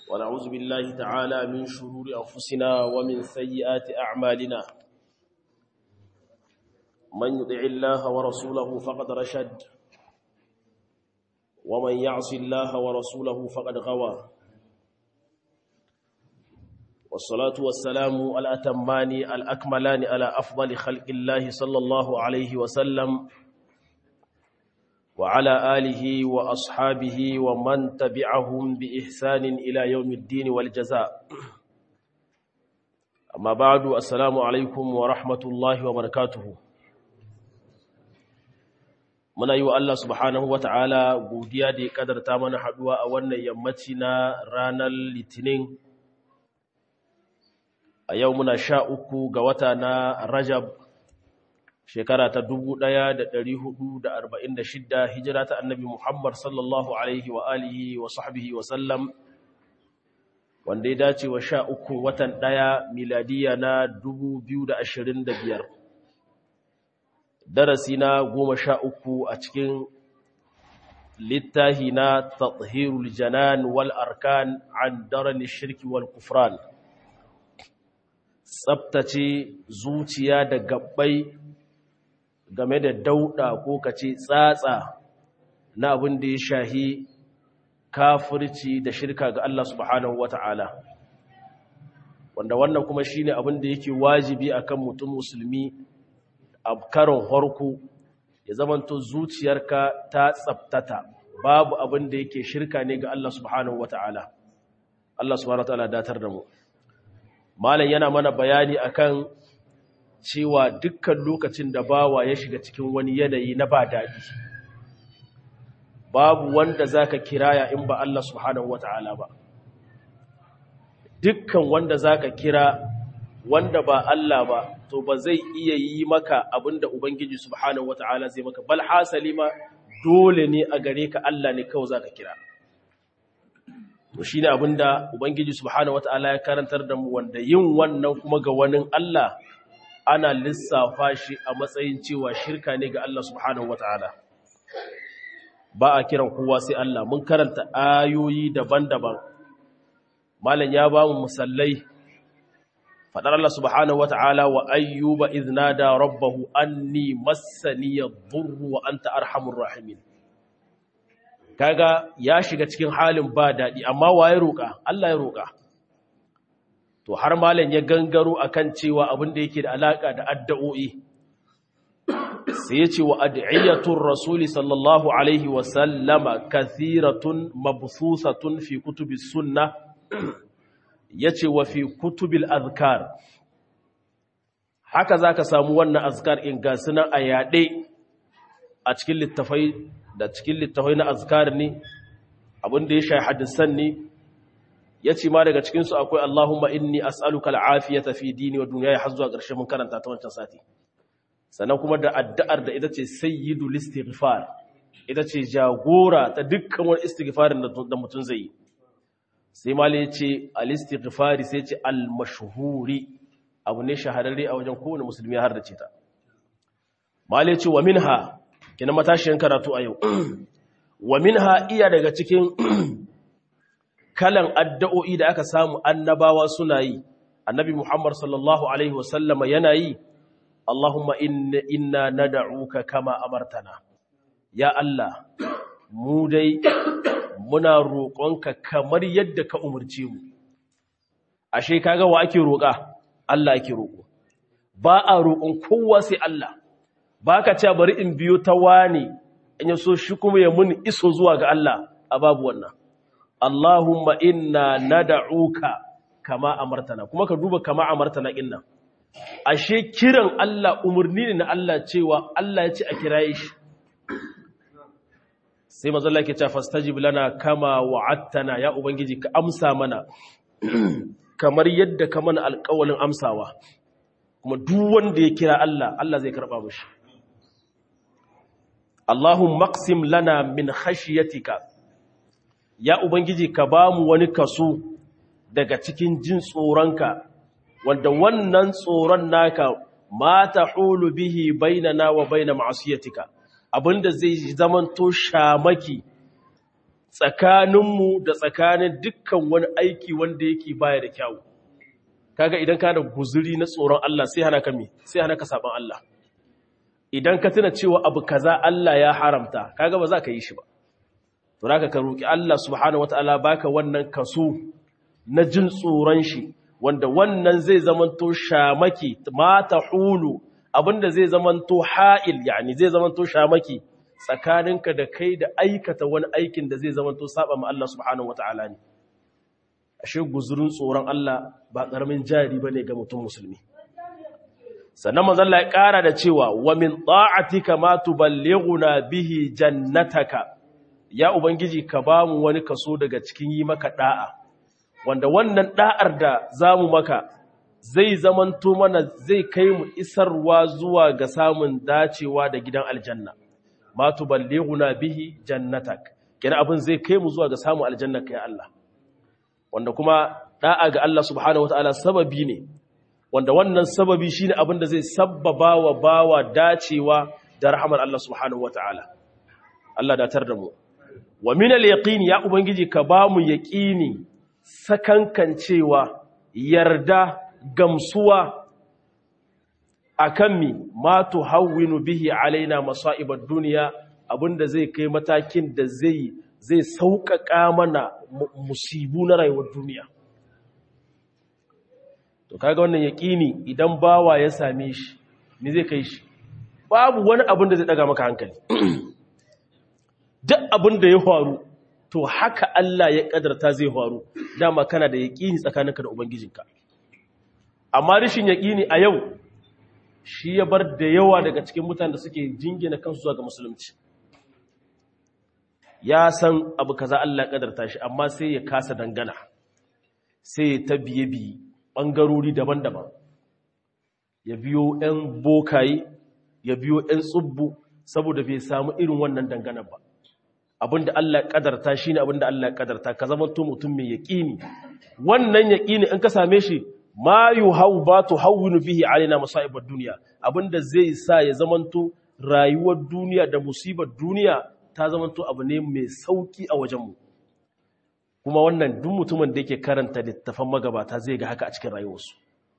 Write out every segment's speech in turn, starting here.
ونعوذ بالله تعالى من شرور أنفسنا ومن سيئات أعمالنا من يطع الله ورسوله فقد رشد ومن يعص الله ورسوله فقد غوى والصلاة والسلام الأتمان الأكملان على أفضل خلق الله صلى الله عليه وسلم وعلى آله وأصحابه ومن تبعهم بإحسان إلى يوم الدين والجزاء أما بعد السلام عليكم ورحمة الله وبركاته muna yi wa Allah subhanahu wa ta'ala godiya da ya kadarta mana haɗuwa a wannan yammaci na ranar litinin a yau muna sha uku ga wata na rajab shekara ta dubu ɗaya da da da arba'in shidda hijira ta annabi muhammad sallallahu alaihi wa alihi wa sahbihi wa sallam wanda ya dace wa sha uku watan ɗaya miladiya na dubu biyu da da ashirin biyar. darasi na goma sha uku a cikin littahi na tathirul janan wal arkan an darani shirki wal kufran tsabtace zuciya da gabbai game da dauda ko kace tsatsa na abin da ya shahi kafirci da shirka ga Allah subhanahu wata'ala wanda wannan kuma shine abin da yake wajibi akan mutum musulmi a karon harko ya zamanto zuciyarka ta tsabtata babu abin da yake shirka ne ga Allah subhanahu wata'ala Allah subhanahu wata'ala datar da mu malam yana mana bayani akan cewa dukkan lokacin da bawa ya shiga cikin wani yanayi na ba daɗi babu wanda zaka kiraya in ba Allah subhanahu wata'ala ba dukkan wanda zaka kira wanda ba Allah ba to ba zai iya yi maka abinda Ubangiji subhanahu wata'ala zai maka bal hasali ma dole ne a gare ka Allah ne kawai zaka kira to shine abinda Ubangiji subhanahu wata'ala ya karantar da mu wanda yin wannan kuma ga wani Allah ana lissafa shi a matsayin cewa shirka ne ga Allah subhanahu wata'ala ba a kiran kowa sai Allah mun karanta ayoyi daban-daban malam ya ba mu musallai fadar Allah subhanahu wata'ala wa ayyuba iznada rabbahu anni massani yadhurru wa anta arhamur rahimin kaga ya shiga cikin halin ba dadi amma waye roka Allah ya roka to har malam ya gangaro akan cewa abin da yake da alaka da addu'o'i sai ya ce wa ad'iyatur rasuli sallallahu alaihi wa sallama kathiratun mabsusatun fi kutubis sunnah ya ce wa fi kutubil azkar haka za ka samu wannan azkar in ga sunan a yaɗe a cikin littafai da cikin littafai na azkar ne abinda ya shahi hadisan ne ya ce ma daga cikinsu akwai Allahumma inni as'aluka al'afiyata fi dini wa duniya har zuwa ƙarshe mun karanta ta wancan sati sannan kuma da addu'ar da ita ce sayyidul istighfar ita ce jagora ta dukkan wani istighfarin da mutum zai yi sai mali ya ce al-istighfari sai ce al-mashhuri abu ne shahararre a wajen kowane musulmi har da ce ta mali ya ce wa minha kina matashiyan karatu a yau wa minha iya daga cikin kalan addu'o'i da aka samu annabawa suna yi annabi Muhammad sallallahu alaihi wasallama yana yi Allahumma inna nad'uka kama amartana ya Allah mu dai muna roƙonka kamar yadda ka umarce mu ashe kaga wa ake roƙa Allah ake roƙo ba a roƙon kowa sai Allah ba ka ce bari in biyo ta wani in ya so shi kuma ya muni iso zuwa ga Allah a babu wannan Allahumma inna nad'uka kama amartana kuma ka duba kama amartana inna ashe kiran Allah umarni ne na Allah cewa Allah ya ce a kiraye shi sai mazalla ke ce fastajib lana kama wa'attana ya ubangiji ka amsa mana kamar yadda ka mana alƙawalin amsawa kuma duk wanda ya kira Allah Allah zai karba mishi Allahumma maqsim lana min khashyatika ya ubangiji ka bamu wani kaso daga cikin jin tsoronka wanda wannan tsoron naka ma tahulu bihi bainana wa baina ma'asiyatika abinda zai zamanto shamaki tsakaninmu da tsakanin dukkan wani aiki wanda yake baya da kyawu kaga idan ka da guzuri na tsoron Allah sai hana ka me sai hana ka saban Allah idan ka tuna cewa abu kaza Allah ya haramta kaga ba za ka yi shi ba to zaka ka roki Allah subhanahu wataala baka wannan kaso na jin tsoron shi wanda wannan zai zamanto shamaki ma tahulu abinda zai zamanto ha'il yani zai zamanto shamaki tsakaninka da kai da aikata wani aikin da zai zamanto saba ma Allah subhanahu wataala ne ashe guzurin tsoron Allah ba karamin jari bane ga mutum musulmi sannan manzon Allah ya kara da cewa wa min ta'atika ma tuballighuna bihi jannataka ya ubangiji ka bamu wani kaso daga cikin yi maka da'a wanda wannan da'ar da zamu maka zai zamanto mana zai kai mu isarwa zuwa ga samun dacewa da gidan aljanna ma tuballighuna bihi jannatak kina abin zai kai mu zuwa ga samun aljanna kai Allah wanda kuma da'a ga Allah subhanahu wataala sababi ne wanda wannan sababi shine abin da zai sabbaba wa bawa dacewa da rahmar Allah subhanahu wataala Allah datar da mu wa min al-yaqin ya ubangiji ka ba mu yaqini sakankancewa yarda gamsuwa akan mi ma tuhawwinu bihi alaina masa'ibad dunya abinda zai kai matakin da zai zai sauƙaƙa mana musibu na rayuwar duniya to kaga wannan yaƙini idan bawa ya same shi me zai kai shi babu wani abin da zai daga maka hankali duk abin da ya faru to haka Allah ya kadarta zai faru dama kana da yaƙini tsakaninka da ubangijinka amma rashin yaƙini a yau shi ya bar da yawa daga cikin mutanen da suke jingina kansu zuwa ga musulunci ya san abu kaza Allah kadarta shi amma sai ya kasa dangana sai ya ta biye biye bangarori daban-daban ya biyo 'yan bokaye ya biyo 'yan tsubbu saboda bai samu irin wannan dangana ba abinda Allah kadarta shine abinda Allah kadarta ka zama to mutum mai yaqini wannan yaqini in ka same shi ma yuhau ba tuhawwinu bihi alaina masa'ibad dunya abinda zai sa ya zamanto rayuwar duniya da musibar duniya ta zamanto abu ne mai sauki a wajenmu kuma wannan duk mutumin da yake karanta littafan magabata zai ga haka a cikin rayuwarsu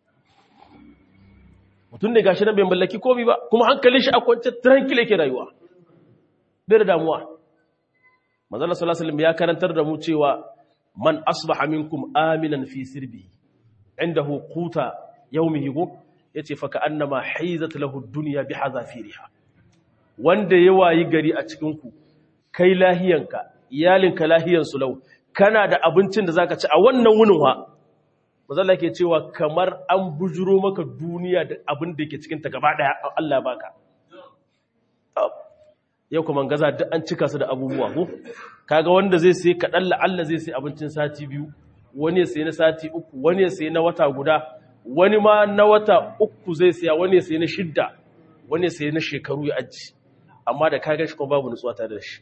mutum ne gashi nan bai mallaki komai ba kuma hankalin shi a kwance tranquil yake rayuwa bai da damuwa manzala sallallahu alaihi ya karantar da mu cewa man asbaha minkum aminan fi sirbi indahu quta yawmihi go yace fa ka'annama haizat lahu ad-dunya bihazafiriha wanda ya wayi gari a cikin ku kai lahiyanka iyalinka lahiyansu lau kana da abincin da zaka ci a wannan wunin wa mazalla ke cewa kamar an bujuro maka duniya da abin da ke cikin ta gaba daya Allah ya baka yau kuma gaza duk an cika su da abubuwa ko kaga wanda zai sai kadan Allah zai sai abincin sati biyu wani ya sai na sati uku wani ya sai na wata guda wani ma na wata uku zai siya wani ya sai na shidda wani ya sai na shekaru ya aji amma da kaga shi kuma babu nutsuwa tare da shi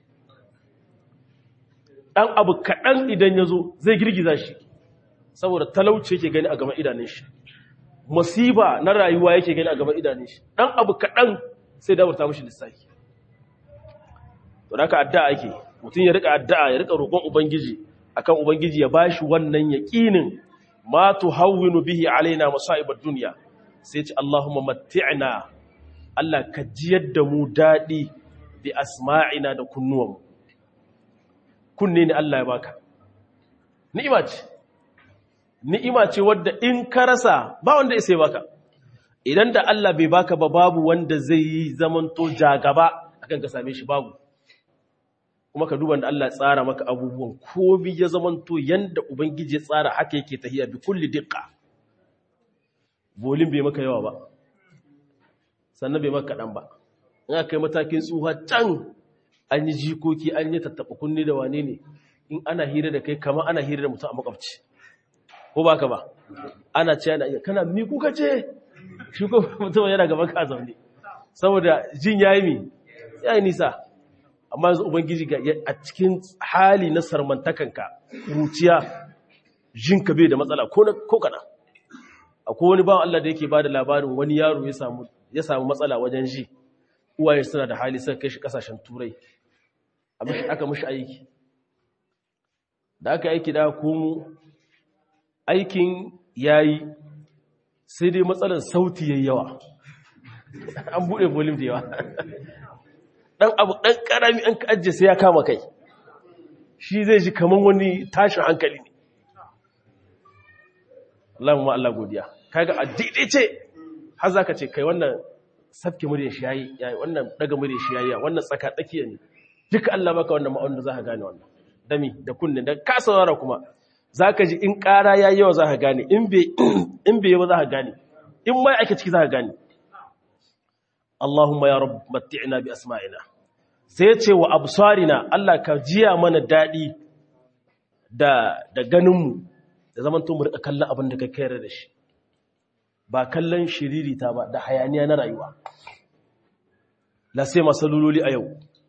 ɗan abu kaɗan idan ya zo zai girgiza shi saboda talauci yake gani a gaban idanun shi musiba na rayuwa yake gani a gaban idanun shi ɗan abu kaɗan sai dabarta mashi lissafi to da ka addu'a ake mutum ya rika addu'a ya rika roƙon ubangiji akan ubangiji ya bashi wannan yaƙinin ma tuhawwinu bihi alaina masa'ibad dunya sai ce Allahumma matti'na Allah ka jiyar da mu daɗi bi asma'ina da kunnuwanmu kunne ne Allah ya baka ni'ima ce ni'ima ce wadda in ka rasa ba wanda ya sai baka idan da Allah bai baka ba babu wanda zai yi zamanto jagaba akan ka same shi babu kuma ka duba da Allah ya tsara maka abubuwan ko bi ya zamanto yanda ubangiji ya tsara haka yake tahiya bi kulli diqqa bolin bai maka yawa ba sannan bai maka kadan ba in aka yi matakin tsuha can an yi jikoki an yi tattaɓa kunne da wane ne in ana hira da kai kama ana hira da mutum a makwabci ko ba ka ba ana ce ana iya kana mi kuka ce shi ko mutum yana gaban ka zaune saboda jin ya yi mi ya yi nisa amma yanzu ubangiji ga a cikin hali na sarmantakanka ruciya jinka bai da matsala ko kana akwai wani bawan Allah da yake ba da labarin wani yaro ya samu matsala wajen ji uwaye suna da hali suka kai shi kasashen turai aka mashi aiki da aka aiki da komo aikin yayi sai dai matsalar sauti yayi yawa an bude volume da yawa dan abu dan karami an kaje sai ya kama kai shi zai ji kaman wani tashin hankali ne Allahumma Allah godiya kaga a ce har zaka ce kai wannan sabke muryar shi yayi yayi wannan daga muryar shi yayi wannan tsaka tsakiya ne duka Allah baka wannan ma'aunin da zaka gane wannan dami da kunne da ka saurara kuma zaka ji in ƙara yayi yawa zaka gane in bai in bai yawa zaka gane in mai ake ciki zaka gane Allahumma ya rabb matti'na bi asma'ina sai ya ce wa absarina Allah ka jiya mana dadi da da ganin mu da zaman to mu rika kallon abin da ka kayar da shi ba kallon shiririta ba da hayaniya na rayuwa la sai masalololi a yau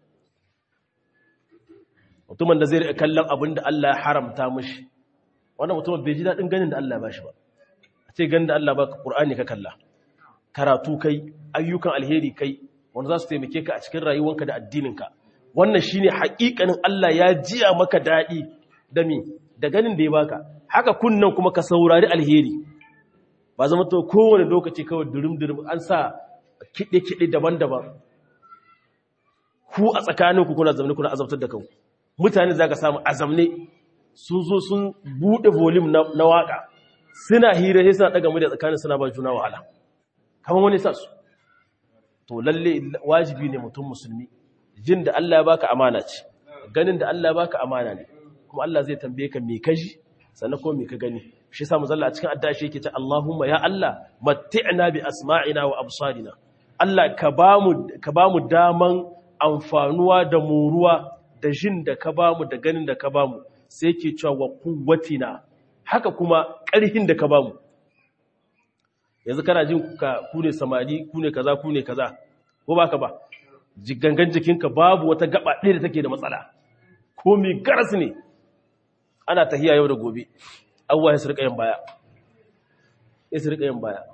mutumin da zai rika kallon abin da Allah ya haramta mishi wannan mutumin bai ji daɗin ganin da Allah ya bashi ba a ce ganin da Allah ba Qur'ani ka kalla karatu kai ayyukan alheri kai wanda za su taimake ka a cikin rayuwanka da addininka wannan shine haƙiƙanin Allah ya jiya maka daɗi da mi da ganin da ya baka haka kunnan kuma ka saurari alheri ba zama to kowane lokaci kawai durum-durum an sa kiɗe-kiɗe daban-daban ku a tsakaninku kuna zamne kuna azabtar da kanku mutane za ka samu azamne sun zo sun buɗe volim na waƙa suna hira sai suna ɗaga mu da tsakanin suna ba juna wahala kamar wani sa su to lalle wajibi ne mutum musulmi jin da Allah ya baka amana ce ganin da Allah ya baka amana ne kuma Allah zai tambaye ka me kaji sannan ko me ka gani shi yasa muzalla a cikin addashi yake ce Allahumma ya Allah matti'na bi asma'ina wa absarina Allah ka bamu ka bamu daman amfanuwa da muruwa da jin da ka bamu da ganin da ka bamu sai yake cewa wa quwwatina haka kuma ƙarhin da ka bamu yanzu kana jin ka ku ne samari ku ne kaza ku ne kaza ko baka ba gangan jikinka babu wata gaba ɗaya da take da matsala ko mi garas ne ana tahiya yau da gobe abuwa ya su rika yin baya ya su rika yin baya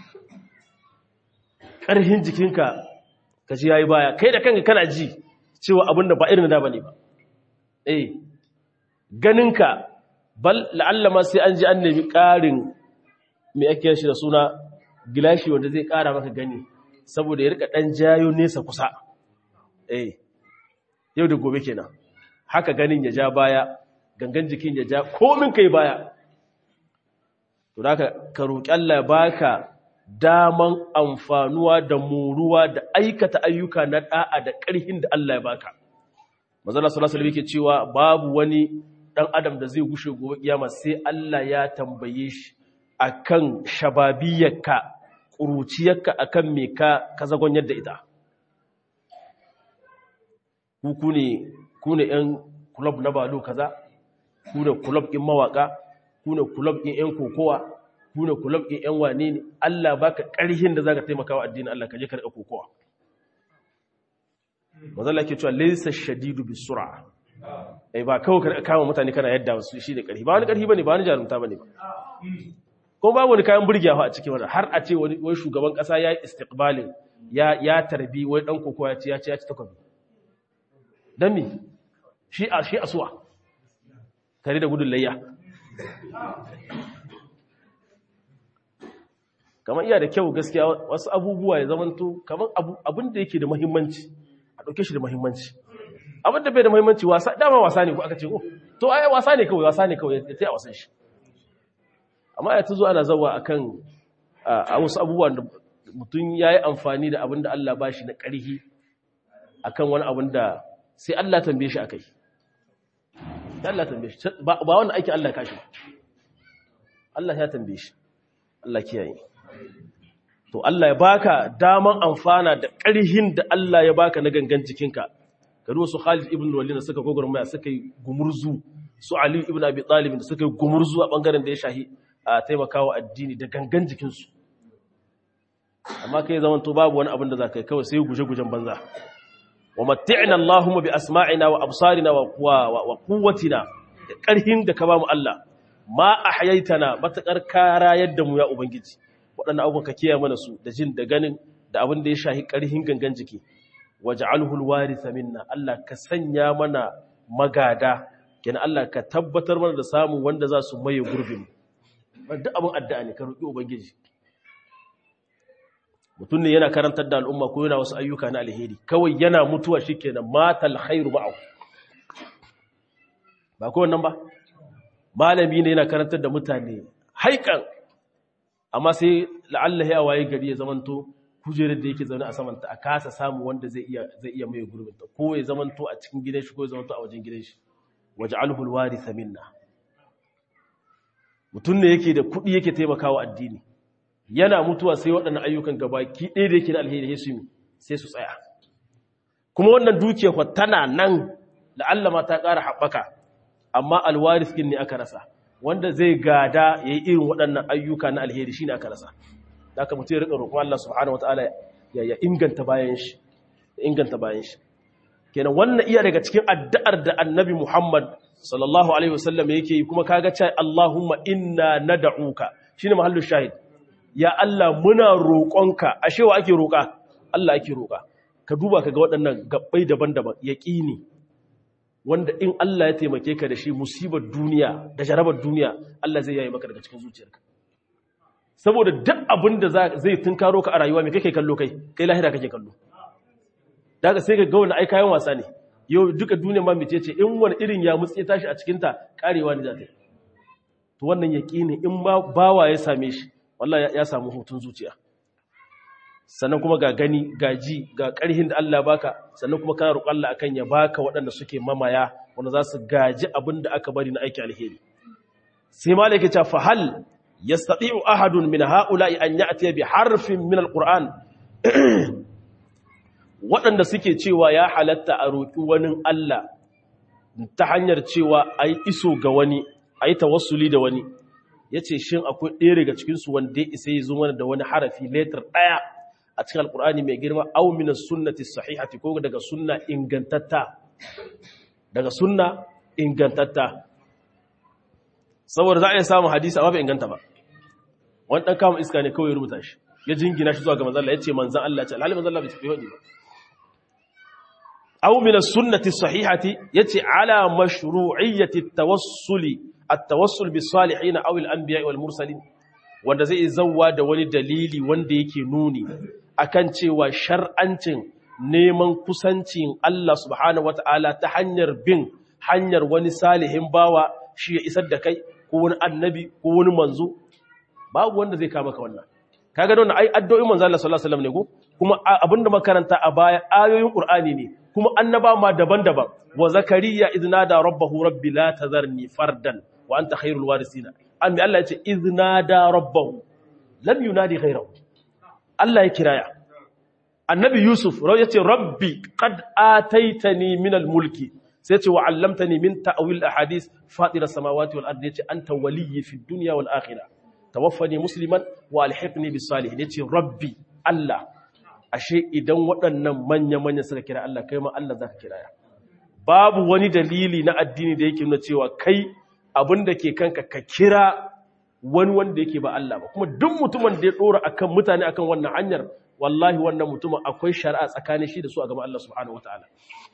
ƙarhin jikinka ka ji ya yi baya kai da kanka kana ji cewa abin da ba irin da ba ne ba eh ganinka bal la'allama sai an ji an nemi ƙarin mai ake shi da suna gilashi wanda zai ƙara maka gani saboda ya rika ɗan jayo nesa kusa eh yau da gobe kenan haka ganin ya ja baya gangan jikin ya ja komin kai baya to da ka roƙi Allah ya baka daman amfanuwa da muruwa da aikata ayyuka na da'a da ƙarhin da Allah ya baka manzala sallallahu alaihi yake cewa babu wani dan adam da zai gushe gobe kiyama sai Allah ya tambaye shi akan shababiyarka ƙuruciyarka akan me ka ka zagon yadda ita ku ne ku ne ƴan club na balo kaza ku ne club ɗin mawaka ku ne club ɗin ƴan kokowa ku ne club ɗin ƴan wane ne Allah baka ƙarhin da zaka taimaka wa addinin Allah ka je ka riƙa kokowa mazalla ke cewa laysa shadidu bisur'a eh ba kawai ka kama mutane kana yadda su shi da ƙarfi ba wani ƙarfi bane ba wani jarumta bane ba ko ba wani kayan burgiyawa a cikin wannan har a ce wani wai shugaban kasa ya yi istiqbalin ya ya tarbi wai dan kokowa ya ce ya ce ya ci takobi dan me shi a shi asuwa tare da gudun layya kamar iya da kyau gaskiya wasu abubuwa ya zamanto kamar abin da yake da muhimmanci a ɗauke shi da muhimmanci abin da bai da muhimmanci wasa dama wasa ne ko aka ce ko to ai wasa ne kawai wasa ne kawai ya ta wasan shi amma ya ta zo ana zawa akan a wasu abubuwan da mutum ya yi amfani da abin da Allah ba shi na ƙarhi akan wani abin da sai Allah tambaye shi a kai Allah tambaye shi ba wanda aiki Allah kashi ba Allah ya tambaye shi Allah kiyaye to Allah ya baka daman amfana da ƙarhin da Allah ya baka na gangan jikinka ka su Khalid ibn Walid da suka gogormaya suka yi gumurzu su Ali ibn Abi Talib da suka yi gumurzu a bangaren da ya shahi a taimakawa addini da gangan jikinsu amma kai zaman to babu wani abin da za ka yi kawai sai guje-gujen banza wa matti'na Allahumma bi asma'ina wa absarina wa wa quwwatina da karhin da ka bamu Allah ma ahyaitana matakar kara yadda mu ya ubangiji waɗannan abubuwan ka kiyaye mana su da jin da ganin da abin da ya shahi karhin gangan jiki waj'alhu alwaritha minna Allah ka sanya mana magada kenan Allah ka tabbatar mana da samun wanda za su maye gurbin duk abin addu'a ne ka roƙi ubangiji mutum ne yana karantar da al'umma ko yana wasu ayyuka na alheri kawai yana mutuwa shikenan matal khairu ba'u ba ko wannan ba malami ne yana karantar da mutane haikan amma sai la'alla ya waye gari ya zamanto kujerar da yake zaune a samanta a kasa samu wanda zai iya zai iya mai gurbin ta ko ya zamanto a cikin gidan shi ko ya zamanto a wajen gidan shi waj'alhu alwaritha minna mutum ne yake da kuɗi yake taimakawa addini yana mutuwa sai waɗannan ayyukan gabaki ɗaya da yake da alheri sai su sai su tsaya kuma wannan dukiyar tana nan la'alla ma ta ƙara haɓaka amma alwaris ɗin ne aka rasa wanda zai gada ya yi irin waɗannan ayyuka na alheri shi ne aka rasa da aka mutu ya riƙa roƙon Allah subhanahu wata'ala ya inganta bayan shi ya inganta bayan shi kenan wannan iya daga cikin addu'ar da annabi Muhammad sallallahu alaihi wasallam yake yi kuma kaga cewa Allahumma inna nad'uka shine mahallin shahid ya Allah muna roƙonka ashe wa ake roƙa Allah ake roƙa ka duba kaga waɗannan gabbai daban-daban yaqini wanda in Allah ya taimake ka da shi musibar duniya da jarabar duniya Allah zai yayi maka daga cikin zuciyarka saboda duk abin da zai tunkaro ka a rayuwa me kake kallo kai kai lahira kake kallo daga sai ka ga wani ai kayan wasa ne yau duka duniya ma mace ce in wani irin ya mutse tashi a cikin ta karewa ne za ta yi to wannan yaqini in ba bawa ya same shi wallahi ya samu hutun zuciya sannan kuma ga gani ga ji ga ƙarhin da Allah baka sannan kuma kana roƙon Allah akan ya baka waɗanda suke mamaya wanda za su gaji abin da aka bari na aiki alheri sai malaka ta fa hal yastati'u ahadun min ha'ula'i an ya'ti bi harfin min alquran waɗanda suke cewa ya halatta a roƙi wani Allah ta hanyar cewa ai iso ga wani ai tawassuli da wani yace shin akwai ɗaya daga cikin su wanda ya isa ya zo mana da wani harafi letter ɗaya a cikin alkur'ani mai girma au minas sunnati sahihati ko daga sunna ingantatta daga sunna ingantatta saboda za a yi samun hadisi amma bai inganta ba wani dan kama iska ne kawai rubuta shi ya jingina shi zuwa ga manzon Allah yace manzon Allah ce alhali manzon Allah bai tafi hadi ba au minas sunnati sahihati yace ala mashru'iyyati at-tawassuli at-tawassul bis salihin aw al-anbiya wal mursalin wanda zai zauwa da wani dalili wanda yake nuni akan cewa shar'ancin neman kusancin Allah subhanahu wata'ala ta hanyar bin hanyar wani salihin bawa shi ya isar da kai ko wani annabi ko wani manzo babu wanda zai kama ka wannan kaga don ai addu'o'in manzo Allah sallallahu alaihi wasallam ne ko kuma abinda makaranta a baya ayoyin Qur'ani ne kuma annaba ma daban-daban wa zakariya idnada rabbahu rabbi la tazarni fardan wa anta khairul warisina an Allah ya ce iznada rabbahu lam yunadi ghayrahu Allah ya kiraya annabi yusuf ya ce rabbi qad ataitani min mulki sai ce wa 'allamtani min ta'wil ahadith fatir as-samawati wal ardi yace anta waliyyi fid dunya wal akhirah tawaffani musliman wa alhiqni bis salihin yace rabbi Allah ashe idan waɗannan manya manya suka kira Allah kai ma Allah zaka kiraya babu wani dalili na addini da yake nuna cewa kai abin da ke kanka ka kira wani wanda yake ba Allah ba kuma duk mutumin da ya dora akan mutane akan wannan hanyar wallahi wannan mutumin akwai shari'a tsakanin shi da su a gaban Allah subhanahu wataala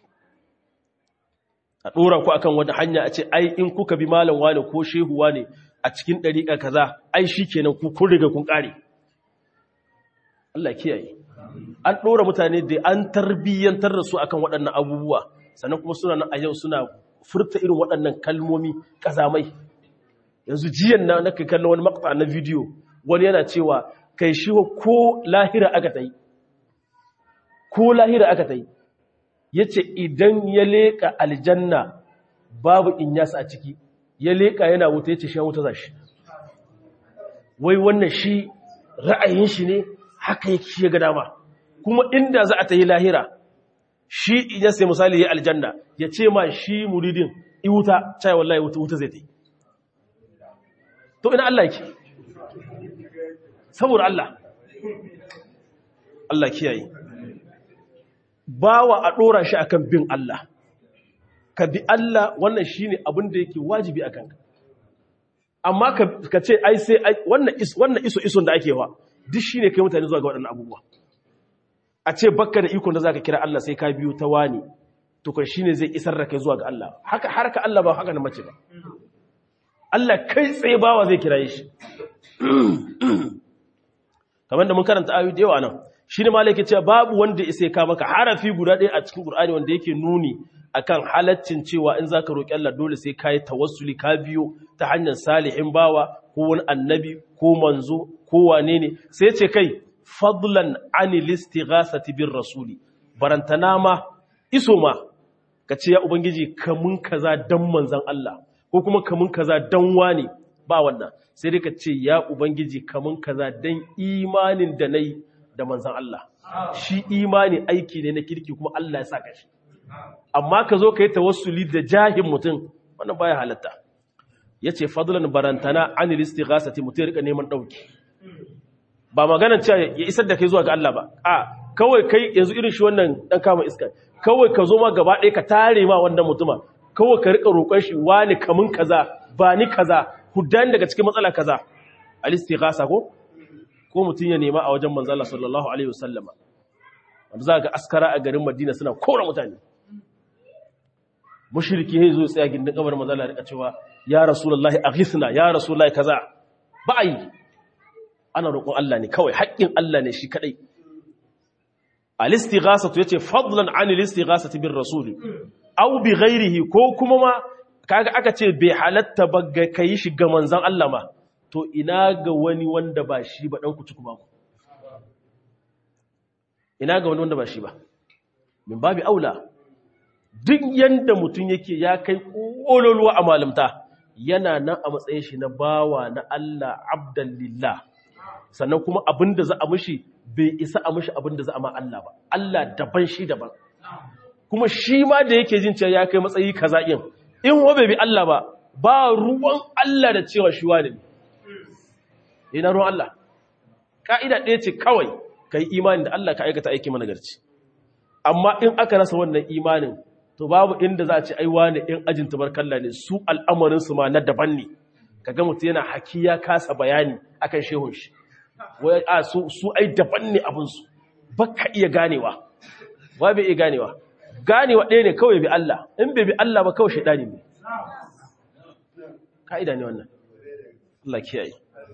a dora ku akan wata hanya a ce ai in kuka bi malam wani ko shehu wani a cikin dariƙa kaza ai shikenan ku kun riga kun kare Allah kiyaye an dora mutane da an tarbiyyantar da su akan waɗannan abubuwa sannan kuma suna nan a yau suna furta irin waɗannan kalmomi ƙazamai yanzu jiyan na naka kallon wani makta na bidiyo wani yana cewa kai shi ko lahira aka ta yi ko lahira aka ta yi ya ce idan ya leƙa aljanna babu in yasa a ciki ya leƙa yana wuta ya ce shi wuta za shi wai wannan shi ra'ayin shi ne haka yake shi ya ga dama kuma inda za a ta yi lahira shi idan sai misali ya aljanna ya ce ma shi muridin iwuta cai wallahi wuta wuta zai ta yi to ina Allah yake saboda Allah Allah kiyaye bawa a dora shi akan bin Allah ka bi Allah wannan shine abin da yake wajibi akan ka amma ka ce ai sai wannan wannan iso ison da ake wa duk shine kai mutane zuwa ga waɗannan abubuwa a ce bakka da ikon da zaka kira Allah sai ka biyo ta wani tukun shine zai isar da kai zuwa ga Allah haka harka Allah ba haka na mace ba Allah kai tsaye bawa zai kiraye shi kamar da mun karanta ayoyi da yawa nan shine malaka cewa babu wanda ya ka maka harafi guda ɗaya a cikin Qur'ani wanda yake nuni akan halaccin cewa in zaka roki Allah dole sai kai tawassuli ka biyo ta hanyar salihin bawa ko wani annabi ko manzo ko wane ne sai ce kai fadlan anil istighasati bir rasuli barantana ma iso ma ka ce ya ubangiji kamun kaza dan manzon Allah ko kuma kamun kaza dan wani ba wannan sai dai ka ce ya ubangiji kamun kaza dan imanin da nayi da manzon Allah shi imani aiki ne na kirki kuma Allah ya saka shi amma ka zo ka yi tawassuli da jahin mutum wannan baya halatta yace fadlan barantana anil istighasati mutum ya rika neman dauki ba maganar cewa ya isar da kai zuwa ga Allah ba a kawai kai yanzu irin shi wannan dan kama iska kawai ka zo ma gaba ɗaya ka tare ma wannan mutuma kawai ka rika roƙon shi wani kamun kaza ba ni kaza hudani daga cikin matsala kaza al istighasa ko ko mutum ya nema a wajen manzo Allah sallallahu alaihi wasallama wanda za ga askara a garin Madina suna kora mutane mushriki yayi zo tsaya gindin kabar manzo Allah rika cewa ya rasulullahi aghithna ya rasulullahi kaza ba ai ana roƙon Allah ne kawai haƙƙin Allah ne shi kadai al-istighasatu yace fadlan an al-istighasati bir rasul aw bi ghairihi ko kuma ma kaga aka ce bai halatta ba ga kai shi ga manzon Allah ma to ina ga wani wanda ba shi ba dan ku ci ku ba ku ina ga wani wanda ba shi ba min babi aula duk yanda mutum yake ya kai kololuwa a malamta yana nan a matsayin shi na bawa na Allah abdan lillah sannan kuma abinda za a mishi bai isa a mishi abinda za a ma Allah ba Allah daban shi daban kuma shi ma da yake jin cewa ya kai matsayi kaza in in wa bai bi Allah ba ba ruwan Allah da cewa shi wani ne ina ruwan Allah ka'ida ɗaya ce kawai kai imani da Allah ka aikata aiki managarci amma in aka rasa wannan imanin to babu inda za a ce ai wani in ajin tabarkalla ne su al'amarin su ma na daban ne kaga mutum yana haki ya kasa bayani akan shehun shi wai a su su ai daban ne abin su baka iya ganewa wa bai iya ganewa ganewa ɗaya ne kawai bi Allah in bai bi Allah ba kawai shaidani ne ka'ida ne wannan Allah kiyaye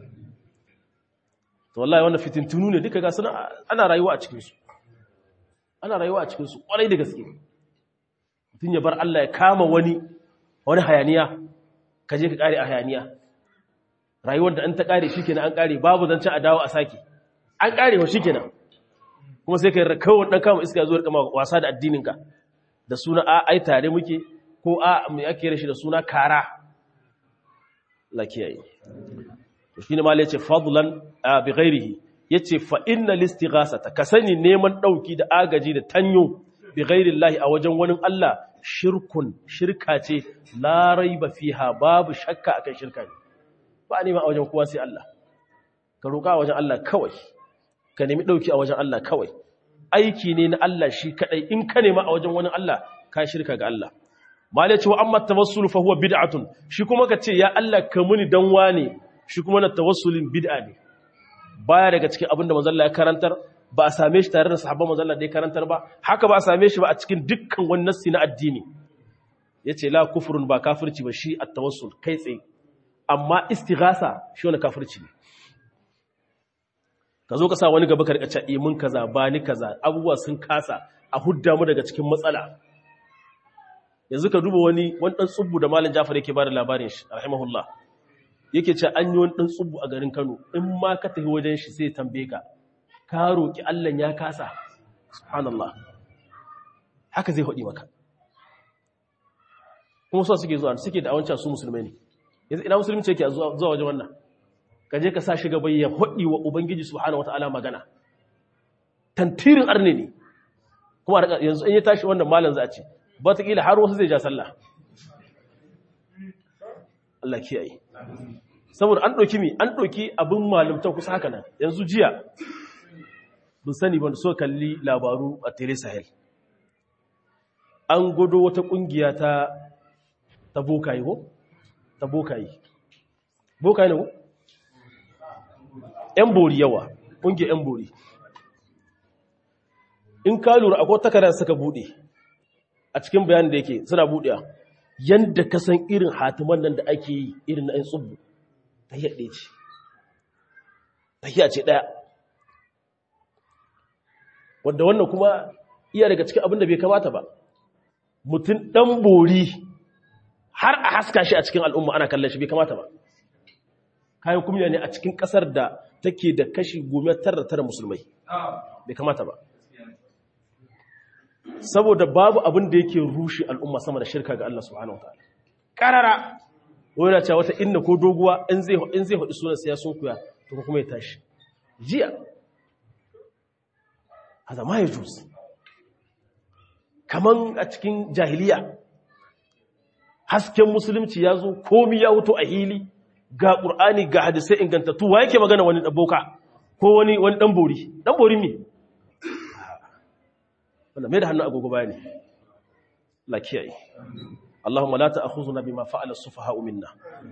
to wallahi wannan fitintunu ne duka ga suna ana rayuwa a cikin su ana rayuwa a cikin su kwarai da gaske mutum ya bar Allah ya kama wani wani hayaniya ka je ka kare a hayaniya rayuwar da an ta kare shikenan an kare babu zancen a dawo a sake an kare wa shikenan kuma sai ka yi kawai dan kama iska zuwa kama wasa da addininka da suna a ai tare muke ko a mai ake rashi da suna kara lakiyayi to shine ma yace fadlan bi ghairihi yace fa innal istighasata ka sani neman dauki da agaji da tanyo bi ghairillahi a wajen wani Allah shirkun shirka ce la raiba fiha babu shakka akan shirka ne ba nema a wajen kowa sai Allah ka roƙa a wajen Allah kawai ka nemi dauki a wajen Allah kawai aiki ne na Allah shi kadai in ka nema a wajen wani Allah ka shirka ga Allah malai ce wa amma tawassul fa huwa bid'atun shi kuma ka ce ya Allah ka muni dan wane shi kuma na tawassulin bid'a ne baya daga cikin abin da manzon Allah ya karantar ba a same shi tare da sahabban manzon Allah da ya karantar ba haka ba a same shi ba a cikin dukkan wani nassi na addini yace la kufrun ba kafirci ba shi at-tawassul kai tsaye amma istighasa shi wani kafirci ne ka zo ka sa wani gaba ka rika cewa mun kaza ba ni kaza abubuwa sun kasa a hudda mu daga cikin matsala yanzu ka duba wani wani dan tsubbu da malam Jafar yake bada labarin shi rahimahullah yake ce an yi wani dan tsubbu a garin Kano in ma ka tafi wajen shi sai tambaye ka ka roki Allah ya kasa subhanallah haka zai hodi maka kuma so suke zuwa suke da awancan su musulmai ne yanzu ina musulunci yake zuwa wajen wannan ka je ka sa shi gaba ya hodi wa ubangiji subhanahu wataala magana tantirin arne ne kuma yanzu in ya tashi wannan malam za a ce wataƙila har wasu zai ja sallah Allah kiyaye saboda an ɗauki mi an ɗauki abin malamta kusa haka nan yanzu jiya bin sani ban so kalli labaru a tele sahel an gudu wata ƙungiya ta ta bokayi ko? ta bokayi bokayi ne ko? ‘yan bori yawa ƙungiyar ‘yan bori in ka lura akwai takarar suka buɗe a cikin bayanin da yake suna buɗewa yanda ka san irin hatiman nan da ake yi irin na ɗan tsubu ta yi ɗaya ce ta yi ce ɗaya wadda wannan kuma iya daga cikin abin da bai kamata ba mutum ɗan bori har a haska shi a cikin al'umma ana kallon shi bai kamata ba kayan kumya ne a cikin ƙasar da take da kashi gome tara tara musulmai bai kamata ba saboda babu abin da yake rushe al'umma sama da shirka ga Allah subhanahu wataala karara wani cewa wata inna ko doguwa in zai in zai faɗi sunan ya sun kuya to kuma ya tashi jiya hada ma ya juz kaman a cikin jahiliya hasken musulunci ya zo komi ya wuto a hili ga ƙur'ani ga hadisai ingantattu wa yake magana wani ɗaboka ko wani wani ɗan bori ɗan bori me wanda mai da hannun agogo baya ne la kiyaye Allahumma la ta'khuzuna bima fa'ala as-sufaha'u minna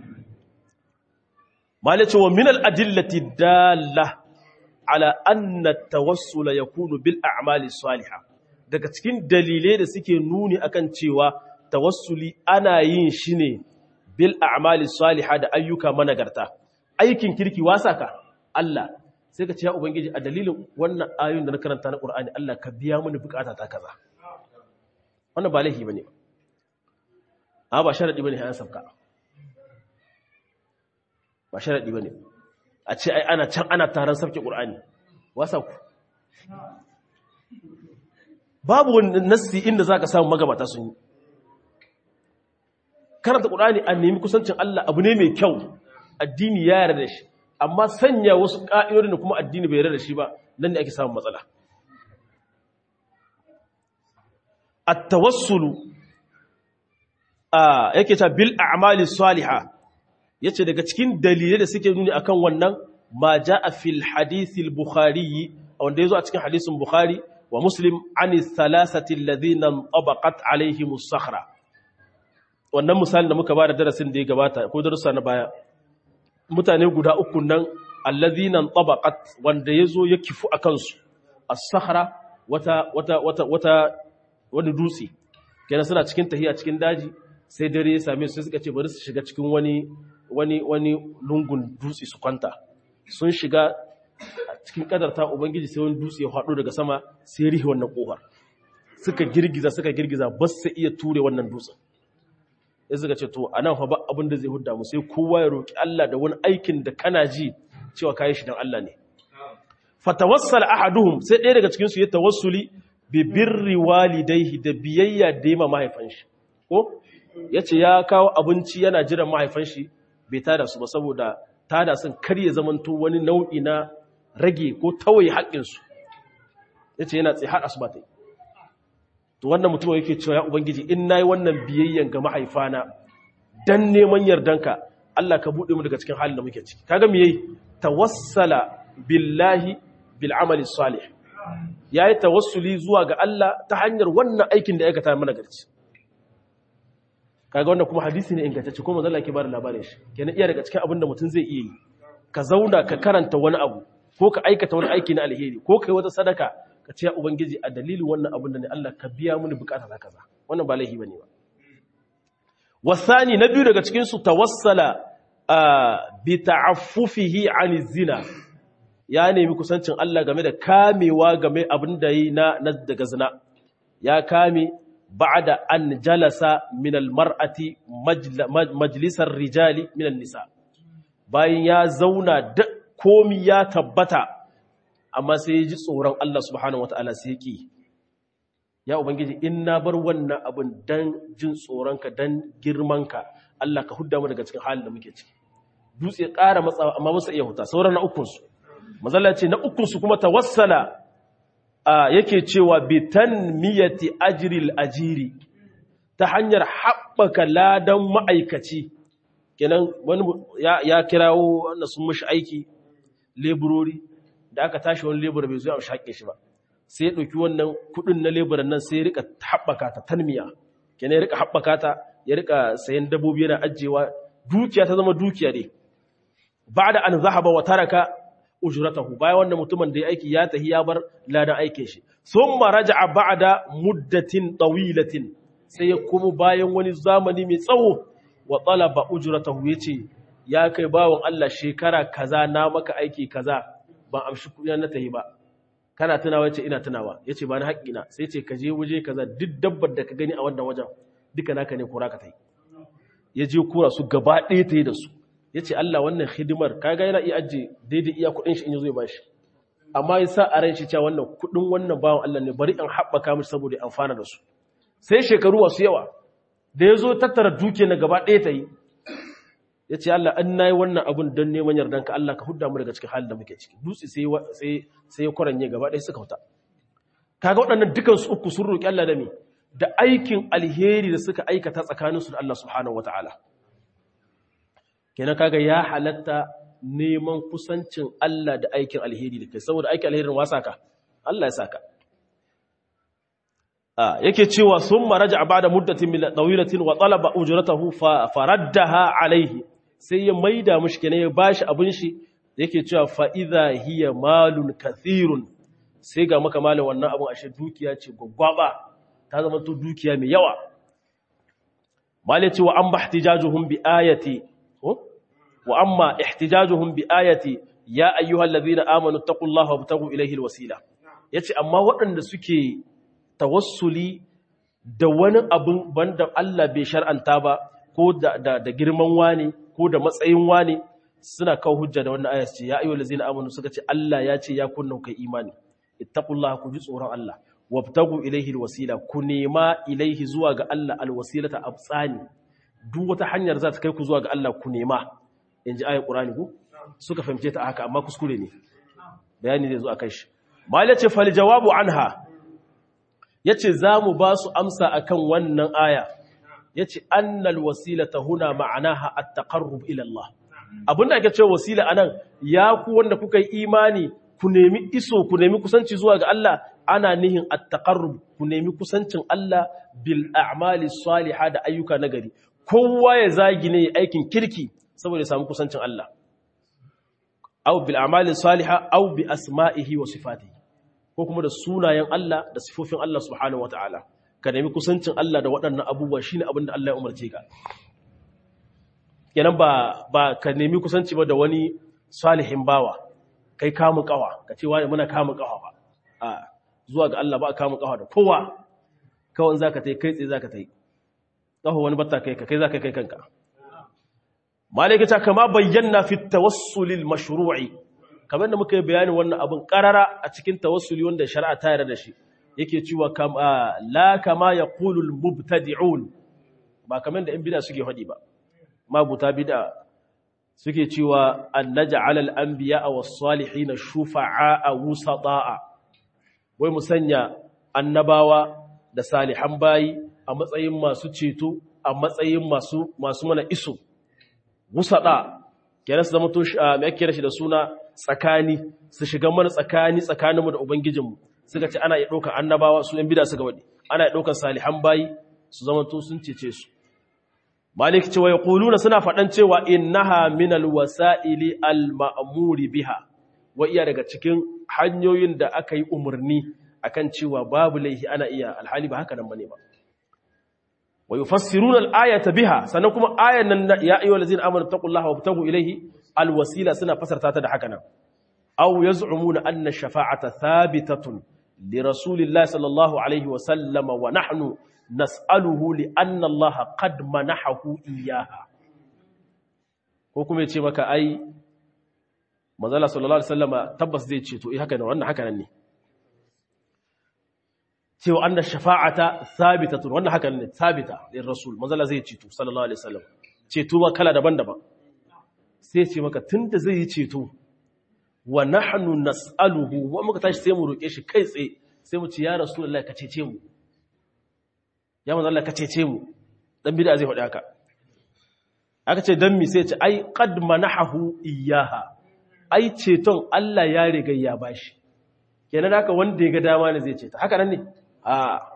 malace wa min al-adillati dalla ala anna at-tawassul yakunu bil a'mali salihah daga cikin dalilai da suke nuni akan cewa tawassuli ana yin shi ne bil a'mali salihah da ayyuka managarta aikin kirki wasa ka Allah sai ka ce ya ubangiji a dalilin wannan ayoyin da na karanta na Qur'ani Allah ka biya mini bukata ta kaza wannan ba laifi bane a ba sharadi bane hayan sabka ba sharadi bane a ce ai ana can ana taron sabke Qur'ani wasa ku babu wani nassi inda zaka samu magabata sun yi karanta Qur'ani an nemi kusancin Allah abu ne mai kyau addini ya yarda da shi amma sanya wasu ƙa'idodin da kuma addini bai yarda da shi ba nan ne ake samun matsala at-tawassulu a yake ta bil a'mali salihah yace daga cikin dalilai da suke nuni akan wannan ma jaa fil hadith al-bukhari wanda yazo a cikin hadisin bukhari wa muslim ani thalathati alladhina tabaqat alaihim as-sakhra wannan misalin da muka bada darasin da ya gabata ko darussa na baya mutane guda uku nan allazina tabaqat wanda yazo ya kifu akan su as-sakhra wata wata wata wata wani dutse kenan suna cikin tahiya cikin daji sai dare ya same su suka ce bari su shiga cikin wani wani wani lungun dutse su kwanta sun shiga cikin kadarta ubangiji sai wani dutse ya faɗo daga sama sai rihi wannan kofar suka girgiza suka girgiza ba su iya ture wannan dutsen ya suka ce to a nan fa ba abin da zai hudda mu sai kowa ya roki Allah da wani aikin da kana ji cewa kayi shi dan Allah ne fatawassal ahaduhum sai ɗaya daga cikin su ya tawassuli bi birri walidayhi da biyayya da yima mahaifan shi ko yace ya kawo abinci yana jiran mahaifan shi bai tada su ba saboda tada sun karye zamanto wani nau'i na rage ko tawaye haƙƙin su yace yana tsaye har asuba tai to wannan mutum yake cewa ya ubangiji in nayi wannan biyayyan ga mahaifana dan neman yardanka Allah ka bude mu daga cikin halin da muke ciki kaga me yayi tawassala billahi bil amali salih yayi tawassuli zuwa ga Allah ta hanyar wannan aikin da aikata mana garci kaga wannan kuma hadisi ne ingantacce kuma Allah ke bada labarin shi kenan iya daga cikin abin da mutum zai iya yi ka zauna ka karanta wani abu ko ka aikata wani aiki na alheri ko kai wata sadaka ka ce ya ubangiji a dalilin wannan abin da ne Allah ka biya mini bukata ta kaza wannan ba laifi bane ba wasani na biyu daga cikin su tawassala bi ta'affufihi an zina ya nemi kusancin Allah game da kamewa game abin da yi na daga zina ya kame ba'da an jalasa min almar'ati majlisar rijali min nisa bayan ya zauna da komi ya tabbata amma sai ya ji tsoron Allah subhanahu wata'ala sai ki ya ubangiji in na bar wannan abin dan jin tsoronka dan girmanka Allah ka hudda mu daga cikin halin da muke ciki dutse ƙara matsawa amma musa iya huta sauran na ukunsu mazalla ce na ukunsu kuma tawassala a yake cewa bitan miyati ajiril ajiri ta hanyar haɓaka ladan ma'aikaci kenan wani ya kirawo wanda sun mashi aiki leburori da aka tashi wani lebura bai zuwa shaƙe shi ba sai ya ɗauki wannan kuɗin na leburan nan sai ya rika haɓaka ta tanmiya kenan ya rika haɓaka ta ya rika sayan dabbobi yana ajiyewa dukiya ta zama dukiya ne ba da an zahaba wa taraka ujratahu bayan wannan mutumin da ya aiki ya tahi ya bar ladan aikin shi thumma raja'a ba'da muddatin tawilatin sai ya komo bayan wani zamani mai tsawo wa talaba ujratahu yace ya kai bawon Allah shekara kaza na maka aiki kaza ban amshi kuɗi na tayi ba kana tunawa yace ina tunawa yace ba ni haƙƙina sai ce ka je waje kaza duk dabbar da ka gani a wannan wajen duka naka ne kura ka tayi ya je kura su gaba ɗaya tayi da su yace Allah wannan hidimar kaga yana iya aje daidai iya kuɗin shi in yazo ya bashi amma ya sa a ran shi cewa wannan kuɗin wannan bawon Allah ne bari in haɓaka mishi saboda ya amfana da su sai shekaru wasu yawa da ya zo tattara duke na gaba ɗaya ta yi ya ce Allah an na yi wannan abin don neman yardanka Allah ka hudda mu daga cikin halin da muke ciki dutse sai ya kwaranye gaba ɗaya suka huta kaga waɗannan dukansu uku sun roƙi Allah da me da aikin alheri da suka aikata tsakaninsu da Allah subhanahu wata'ala kenan kaga ya halatta neman kusancin Allah da aikin alheri da kai saboda aikin alherin wasa ka Allah ya saka yake cewa sun maraja a bada muddatin ɗawilatin wa talaba ujratahu faraddaha alaihi sai ya maida mushi kenan ya bashi abin shi yake cewa fa idha hiya malun kathirun sai ga maka malin wannan abin ashe dukiya ce gwaggwaba ta zama to dukiya mai yawa malai ce wa amma ihtijajuhum bi ayati wa amma ihtijajuhum bi ayati ya ayyuhal ladhina amanu taqullaha wabtagu ilayhi alwasila yace amma waɗanda suke tawassuli da wani abin banda Allah bai shar'anta ba ko da, da, da girman wani ko da matsayin wani suna kawo hujja da wannan ayat ce ya ayyuhal ladzina amanu suka ce Allah ya ce ya kunna kai imani ittaqullaha ku ji tsoron Allah wabtagu ilaihi alwasila ku nema ilaihi zuwa ga Allah alwasilata abtsani duk wata hanyar za ta kai ku zuwa ga Allah ku nema inji ayat qur'ani ku suka fahimce ta haka amma kuskure ne bayani zai zo akan shi mal ce fal jawabu anha ya ce za mu ba su amsa a kan wannan aya ya ce annal wasila ta huna ma'anaha a taƙarrub ilallah abinda ake ce wasila a nan ya ku wanda kuka yi imani ku nemi iso ku nemi kusanci zuwa ga Allah ana nihin a taƙarrub ku nemi kusancin Allah bil a'mali saliha da ayyuka nagari kowa ya zagi ne aikin kirki saboda ya samu kusancin Allah au bil a'mali saliha au bi asma'ihi wa sifatihi ko kuma da sunayen Allah da sifofin Allah subhanahu ta'ala, ka nemi kusancin Allah da waɗannan abubuwa shine abin da Allah ya umarce ka kenan ba ba ka nemi kusanci ba da wani salihin bawa kai kamu kawa ka ce wani muna kamu kawa ba a zuwa ga Allah ba a kamu kawa da kowa kawai zaka tai kai tsaye zaka tai kawo wani batta kai ka kai zaka kai kanka malaikata kama bayyana fi tawassulil mashru'i kamar da muka yi bayanin wannan abin karara a cikin tawassuli wanda shari'a ta yarda da shi yake cewa la kama yaqulul mubtadi'un ba kamar da in bid'a suke hadi ba mabuta bid'a suke cewa an naj'al al anbiya was salihin shufa'a wusata'a wai musanya annabawa da salihan bayi a matsayin masu ceto a matsayin masu masu mana iso wusada kenan su zama to me ake da shi da suna tsakani su shiga mana tsakani tsakaninmu da ubangijinmu suka ce ana iya ɗaukar annabawa su ‘yan bida suka waɗi ana iya ɗaukar salihan bayi su zama to sun cece su malik cewa ya ƙuluna suna faɗan cewa innaha minal wasa'ili al-ma'amuri biha wa iya daga cikin hanyoyin da aka yi umarni akan cewa babu laihi ana iya alhali ba haka nan bane ba wa yufassiruna al-ayata biha sannan kuma ayan nan ya ayyuhal ladzina amanu taqullaha wabtagu ilayhi al-wasila suna fasarta ta da haka nan aw yaz'umuna anna shafa'ata thabitatun li rasulillahi sallallahu alaihi wa sallam wa nahnu nas'aluhu li anna Allah qad manahahu iyyaha ko kuma yace maka ai manzala sallallahu alaihi wasallama tabbas zai ce to eh haka ne wannan haka nan ne cewa anna shafa'ata thabitatun wannan haka ne thabita lir rasul manzala zai ceto sallallahu alaihi wasallam ceto ba kala daban-daban sai ce maka tunda zai yi ceto wa nahnu nas'aluhu wa muka tashi sai mu roke shi kai tsaye sai mu ci ya rasulullahi ka cece mu ya manzo Allah ka cece mu dan bid'a zai faɗi haka aka ce dan mi sai ce ai qad manahu iyyaha ai ceton Allah ya riga ya bashi kenan haka wanda ya ga dama ne zai ceta haka nan ne a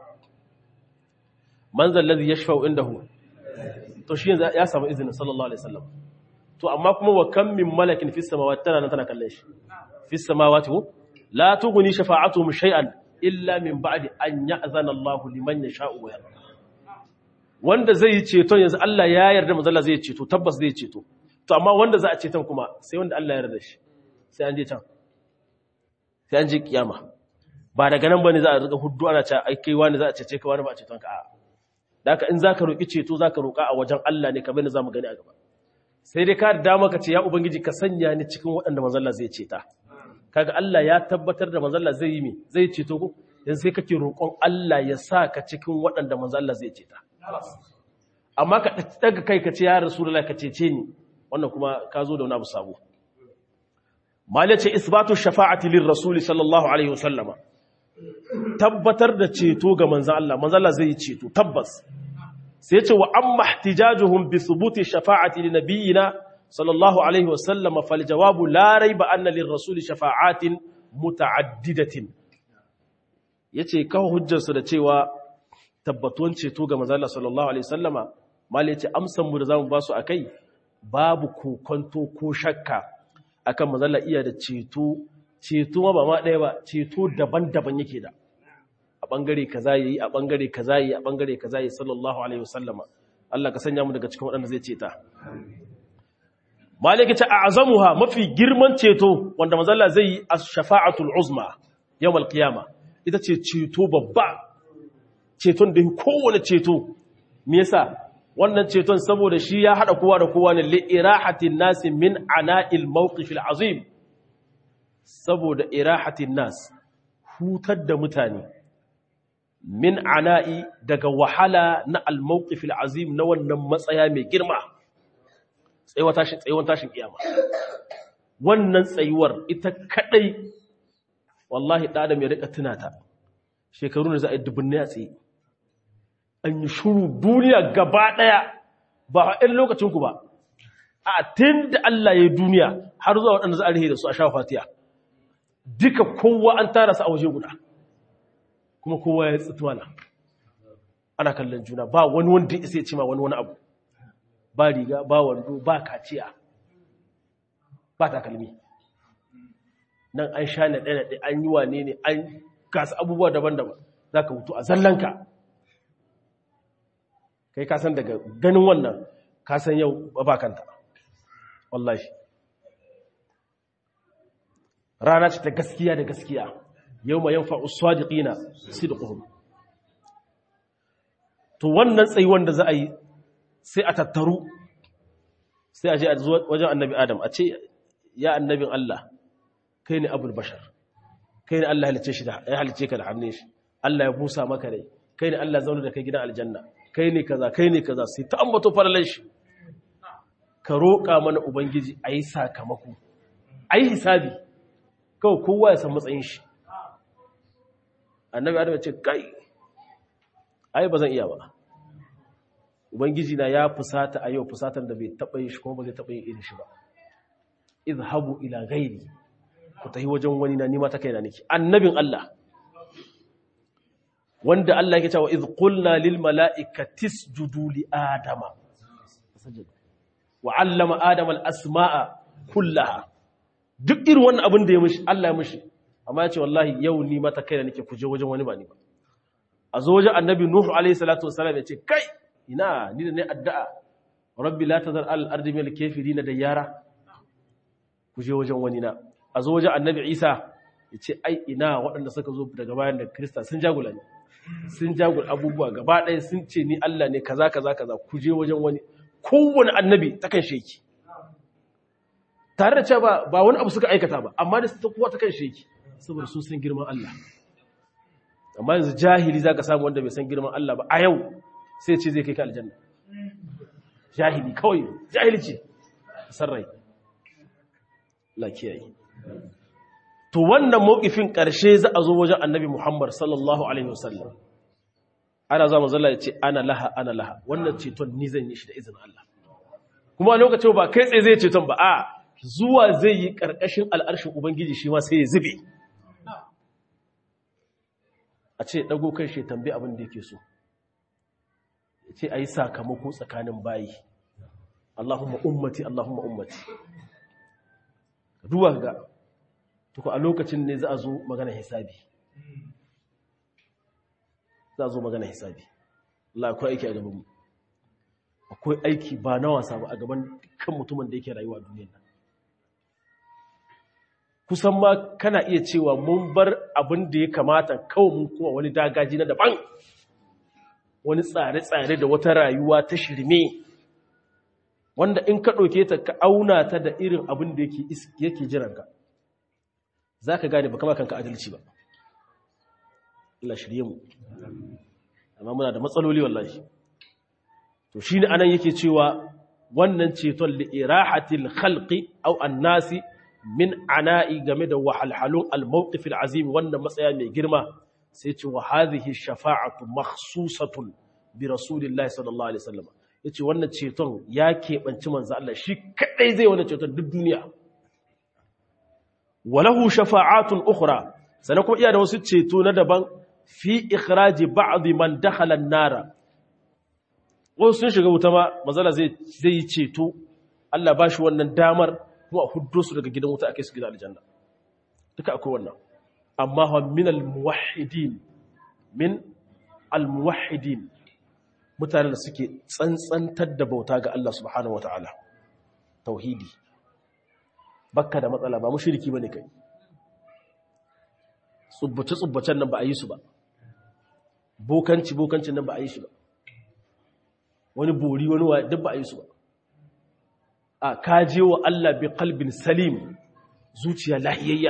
manzal ladhi yashfa'u indahu to shi ya samu izinin sallallahu alaihi wasallam to amma kuma wa kam min malakin fis samawati tana nan tana kallon shi fis samawati la tughni shafa'atuhum shay'an illa min ba'di an ya'zana Allah liman yasha'u wa yarda wanda zai yi ceton yanzu Allah ya yarda manzala zai ceto tabbas zai ceto to amma wanda za a ceton kuma sai wanda Allah ya yarda shi sai an je can sai an je kiyama ba daga nan bane za a riga huddu ana cewa ai kai wani za a cece ka wani ba a ceton ka a'a da haka in zaka roki ceto zaka roka a wajen Allah ne kamar yadda zamu gani a gaba sai dai ka da maka ce ya ubangiji ka sanya ni cikin waɗanda manzalla zai ceta kaga Allah ya tabbatar da manzalla zai yi mi zai ceto ko yanzu sai kake roƙon Allah ya sa ka cikin waɗanda manzalla zai ceta amma ka daga kai ka ce ya rasulullah ka cece ni wannan kuma ka zo da wani abu sabo malice ce isbatu shafa'ati lir rasuli sallallahu alaihi wasallama tabbatar da ceto ga manzon Allah manzon Allah zai yi ceto tabbas sai ce wa amma ihtijajuhum bi thubuti shafa'ati li nabiyina sallallahu alaihi wasallama fal jawabu la rayba anna lir rasuli shafa'atin muta'addidatin yace kawo hujjar su da cewa tabbatuwan ceto ga manzon Allah sallallahu alaihi wasallama mal yace amsan mu da zamu ba su akai babu kokonto ko shakka akan manzon Allah iya da ceto ceto ba ma ɗaya ba ceto daban-daban yake da a ɓangare kaza yayi a ɓangare kaza yayi a ɓangare kaza yayi sallallahu alaihi wasallama Allah ka sanya mu daga cikin waɗanda zai ceta malaka ta a'zamuha mafi girman ceto wanda manzo Allah zai yi ash-shafa'atul uzma yawmal qiyama ita ce ceto babba ceton da kowane ceto me yasa wannan ceton saboda shi ya hada kowa da kowa ne li irahatin nasi min ana'il mawqif al-azim saboda irahatin nas hutar da mutane min ana'i daga wahala na al-mawqif al-azim na wannan matsaya mai girma tsayuwar tashin tsayuwar tashin kiyama wannan tsayuwar ita kadai wallahi da adam ya rika tunata shekaru ne za a yi dubunne a tsaye an yi shuru duniya gaba daya ba a ɗan lokacin ku ba a tun da Allah ya yi duniya har zuwa waɗanda za a rihe da su a sha fatiya duka kowa an tara su a waje guda kuma kowa ya tsituwana ana kallon juna ba wani wanda isa ya ce ma wani wani abu ba riga ba wando ba kaciya ba takalmi nan an sha na ɗaya an yi wane ne an gasa abubuwa daban-daban za ka hutu a zallanka kai kasan daga ganin wannan kasan yau ba kanta wallahi rana ce ta gaskiya da gaskiya yau ma yanfa uswadiqina sidquhum to wannan tsayi wanda za a yi sai a tattaru sai a je a wajen annabi adam a ce ya annabin Allah kai ne abul bashar kai ne Allah halice shi da ya halice ka da hannun shi Allah ya busa maka rai kai ne Allah zaune da kai gidan aljanna kai ne kaza kai ne kaza sai ta ambato falalan shi ka roƙa mana ubangiji a yi sakamako a yi hisabi kawai kowa ya san matsayin shi annabi adam ya ce kai ai ba zan iya ba ubangiji na ya fusata a yau fusatan da bai taɓa yin shi kuma ba zai taɓa yin irin shi ba izhabu ila ghairi ku tafi wajen wani na nima ta kaina nake annabin Allah wanda Allah yake cewa iz qulna lil mala'ikati isjudu li adama wa 'allama adama al asma'a kullaha duk irin wannan abin da ya mishi Allah ya mishi amma ya ce wallahi yau ni mata kaina nake ku je wajen wani ba ni ba a zo wajen annabi nuhu alaihi salatu wassalam ya ce kai ina ni da ne addu'a rabbi la tazar al ardi min al kafirin da yara ku je wajen wani na a zo wajen annabi isa ya ce ai ina waɗanda suka zo daga bayan da krista sun jagula ne sun jagula abubuwa gaba ɗaya sun ce ni allah ne kaza kaza kaza ku je wajen wani kowane annabi ta kan sheki tare da cewa ba wani abu suka aikata ba amma da ta kuwa ta kan sheki saboda sun san girman allah amma yanzu jahili za ka samu wanda bai san girman allah ba a yau sai ce zai kai ka aljanna jahili kawai jahili ce sarrai la kiyaye to wannan mawkifin ƙarshe za a zo wajen annabi Muhammad sallallahu alaihi wasallam ana za mu zalla ya ce ana laha ana laha wannan ceton ni zan yi shi da izinin Allah kuma a lokacin ba kai tsaye zai ceton ba a zuwa zai yi ƙarƙashin al'arshin ubangiji shi ma sai ya zube a ce ɗago kan shi tambayi abin da yake so ya ce a yi sakamako tsakanin bayi Allahumma ummati Allahumma ummati duwa ga tuku a lokacin ne za a zo magana hisabi za a zo magana hisabi Allah akwai aiki a gabanmu akwai aiki ba na wasa ba a gaban kan mutumin da yake rayuwa duniyar nan kusan ma kana iya cewa mun bar abin da ya kamata kawai mun kuma wani dagaji na daban wani tsare-tsare da wata rayuwa ta shirme wanda in ka ɗauke ta ka auna ta da irin abin da yake jiranka za ka gane ba kama kanka adalci ba Allah shirye mu amma muna da matsaloli wallahi to shi ne anan yake cewa wannan ceton li'irahatil khalqi aw annasi min ana'i game da wahalhalun al-mawqif al-azim wannan matsaya mai girma sai ce wa hadhihi shafa'atu makhsusatun bi rasulillahi sallallahu alaihi wasallam yace wannan ceton ya keɓanci manzo Allah shi kadai zai wannan ceton duk duniya walahu shafa'atun ukhra sanan kuma iya da wasu ceto na daban fi ikhraji ba'd man dakhala an-nara wasu sun shiga wuta ma manzala zai zai yi ceto Allah ba shi wannan damar kuma a huddo su daga gidan wuta ake su gidan aljanna duka akwai wannan amma wa min al-muwahhidin min al-muwahhidin mutanen da suke tsantsantar da bauta ga Allah subhanahu wataala tauhidi bakka da matsala ba mushriki bane kai tsubbace tsubbacen nan ba a yi su ba bokanci bokancin nan ba a yi shi ba wani bori wani wa duk ba a yi su ba a kaje wa Allah bi kalbin salim zuciya lahiyayya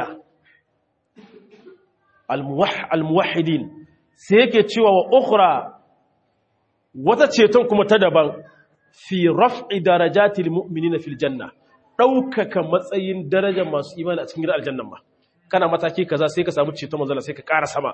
almuwahidin sai yake cewa wa ukhra wata ceton kuma ta daban fi raf'i darajatil mu'minina fil janna daukaka matsayin darajar masu imani a cikin gidan aljannan ba kana mataki kaza sai ka samu ceton manzala sai ka ƙara sama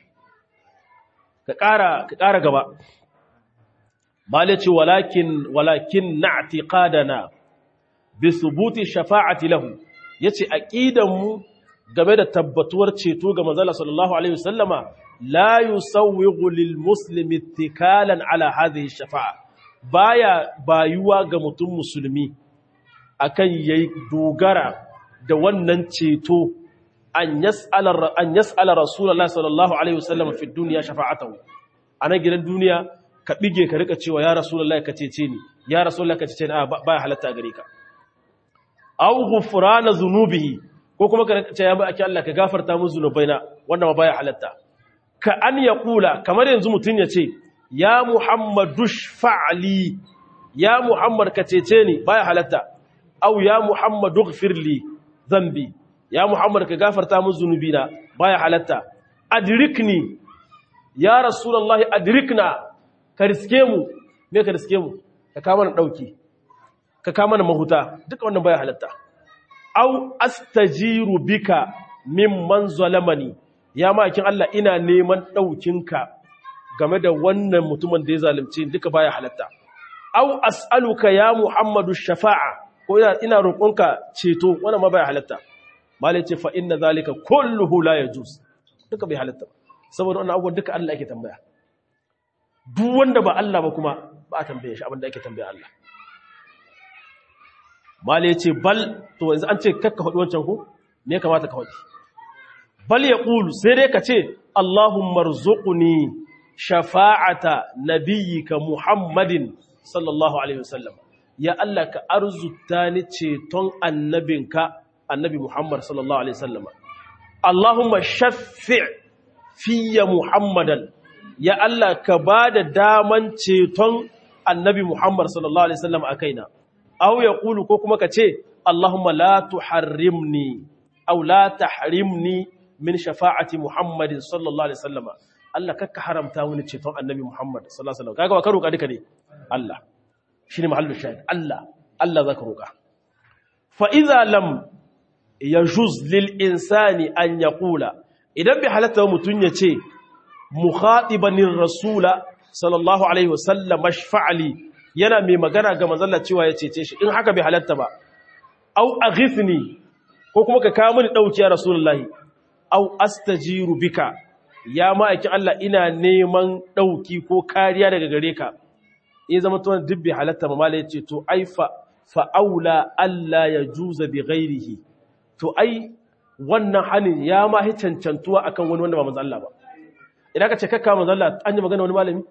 ka ƙara ka ƙara gaba malaci walakin walakin na'tiqadana bi thubuti shafa'ati lahu yace aqidan mu game da tabbatuwar ceto ga manzala sallallahu alaihi wasallama la yusawwighu lil muslimi ittikalan ala hadhihi shafa'a baya bayuwa ga mutum musulmi akan yayi dogara da wannan ceto an yas'ala an yas'ala rasulullahi sallallahu alaihi wasallam fi dunya shafa'atahu ana gidan duniya ka bige ka rika cewa ya rasulullahi ka cece ni ya rasulullahi ka cece ni a baya halatta gare ka aw ghufrana dhunubihi ko kuma ka rika ce ya ba ake Allah ka gafarta mu zunubaina wanda ma baya halatta ka an yaqula kamar yanzu mutun ya ce ya muhammadu fa'li ya muhammad ka cece ni baya halatta aw ya muhammadu ighfirli dhanbi ya muhammad ka gafarta mu zunubina baya halatta adrikni ya rasulullahi adrikna ka riske mu me ka riske mu ka kama na dauki ka kama na mahuta duka wannan baya halatta au astajiru bika mimman zalamani ya makin Allah ina neman daukinka game da wannan mutumin da ya zalunce duka baya halatta au as'aluka ya muhammadu shafa'a ko ina ina roƙonka ceto wannan ma baya halatta malai ce fa inna zalika kulluhu la yajuz duka bai halatta saboda wannan abubuwan duka Allah yake tambaya duk wanda ba Allah ba kuma ba a tambaye shi abinda ake tambaya Allah mala ya ce bal to yanzu an ce kakka faɗi wancan ku me ya kamata ka faɗi bal ya ƙulu sai dai ka ce Allahumma rzuqni shafa'ata nabiyyika Muhammadin sallallahu alaihi wasallam ya Allah ka arzuta ni ceton annabinka annabi Muhammad sallallahu alaihi wasallam Allahumma shaffi' fiyya Muhammadan ya Allah ka ba da daman ceton annabi Muhammad sallallahu Alaihi wasallam a kaina, au ya ƙulu ko kuma ka ce, Allahumma la tuharrimni, au la tahrimni min shafa'ati Muhammadin sallallahu Alaihi wasallama. Allah kakka haramta wani ceton annabi Muhammad sallallahu Alaihi wasallam. Kaga wa ka roƙa duka ne? Allah. Shi ne mahallu shahid. Allah. Allah za ka roƙa. Fa'iza lam ya juz lil insani an ya ƙula, idan bai halatta mutum ya ce, mukhatibanin rasula sallallahu alaihi wasallam mashfa'ali yana mai magana ga manzalla cewa ya cece shi in haka bai halatta ba au aghithni ko kuma ka kawo mini dauki ya rasulullahi au astajiru bika ya ma'aikin Allah ina neman dauki ko kariya daga gare ka in zama to duk bai halatta ba mallai yace to ai fa fa aula alla yajuza bi ghairihi to ai wannan hanin ya ma hi cancantuwa akan wani wanda ba manzo Allah ba idan ka ce kakka manzo Allah an yi magana wani malami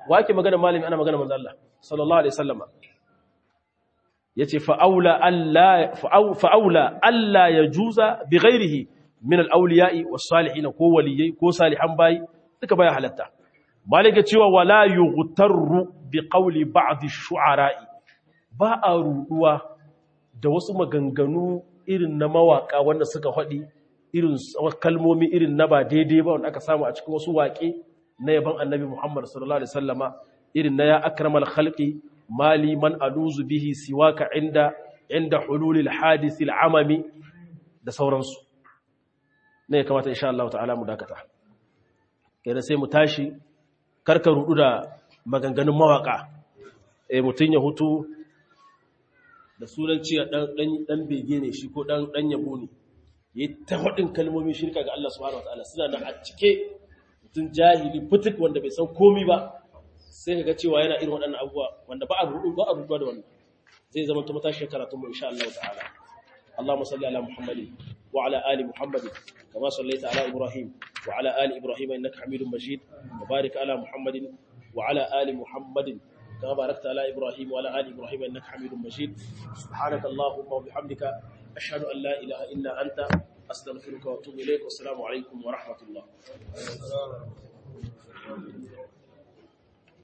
wake magana malami ana magana manzo Allah sallallahu alaihi wasallama yace fa'aula alla fa'aula alla yajuza bighairihi min al-awliya'i was-salihin ko waliyai ko salihan bayi duka baya halatta malika cewa wala yughtarru biqawli ba'd ash-shu'ara'i ba a ruduwa da wasu maganganu irin na mawaka wanda suka faɗi irin kalmomi irin na ba daidai ba wanda aka samu a cikin wasu waƙe na yaban annabi Muhammad sallallahu alaihi wasallama irin na ya akramal khalqi mali man aluzu bihi siwaka inda inda hululil hadith al'amami da sauransu ne kamata insha Allah ta'ala mu dakata kai sai mu tashi karka rudu da maganganun mawaka eh mutun ya hutu da sunan ciya dan bege ne shi ko dan dan yabo ne yi ta hudin kalmomin shirka ga Allah subhanahu wataala suna nan a cike mutum jahili fitik wanda bai san komi ba sai kaga cewa yana irin waɗannan abubuwa wanda ba a rudu ba a ruduwa da wannan zai zama ta matashi karatun mu insha Allah ta'ala Allahumma salli ala Muhammadin wa ala ali Muhammadin kama sallaita ala Ibrahim wa ala ali Ibrahim innaka Hamidum Majid wa barik ala Muhammadin wa ala ali Muhammadin كما باركت على إبراهيم وعلى آل إبراهيم إنك حميد مجيد سبحانك اللهم وبحمدك أشهد أن لا إله إلا أنت أستغفرك وأتوب إليك والسلام عليكم ورحمة الله